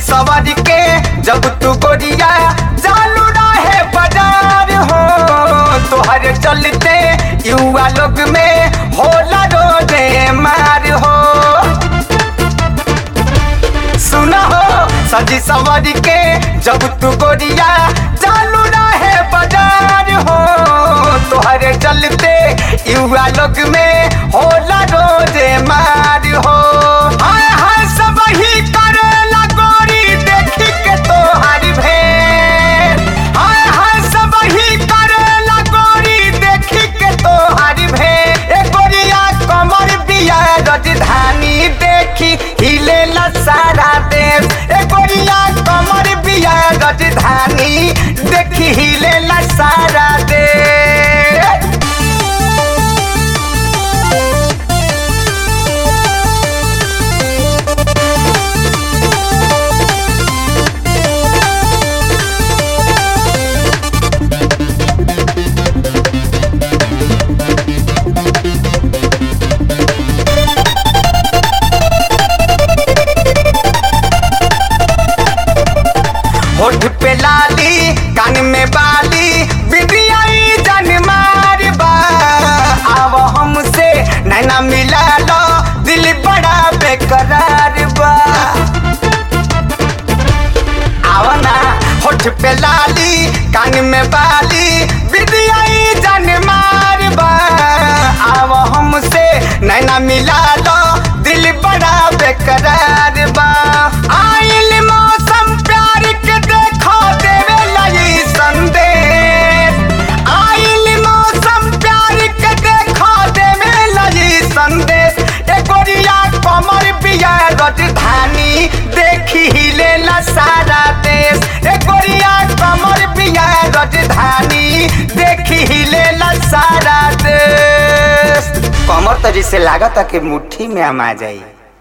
सवारी के जब तू गोरिया चालू रहे बाजार हो तोहरे चलते युवा लोग में होला रोजे मार हो सुना हो सजी सवारी के जब तू गोरिया चालू रहे बाजार हो तोहरे चलते युवा लोग में होला रोजे मार हो हाय हाय सब ही करेला गोरी देखी के तोहार भेड़ हाय हाय सब ही करेला गोरी देखी के तोहार भेड़ ए गोरिया कमर बिया राजधानी देखी हिलेला सारा देश ए गोरिया कमर बिया राजधानी देखी हिलेला सारा देश होठ पे लाली कान में बाली बिटियाई जन मार बा आव हमसे नैना मिला लो दिल बड़ा बेकरार बा आव ना होठ पे लाली कान में बाली बिटियाई जन मार बा आव हमसे नैना मिला लो दिल बड़ा बेकरार बा आइल मौसम प्यार के देखो देवे लगी संदेश आइल मौसम प्यार के देखो देवे लगी संदेश ए गोरिया कमर बिया राजधानी देखी हिलेला सारा देश ए गोरिया कमर बिया राजधानी देखी हिलेला सारा देश कमर तो जिसे लागत कि मुट्ठी में आमा जाई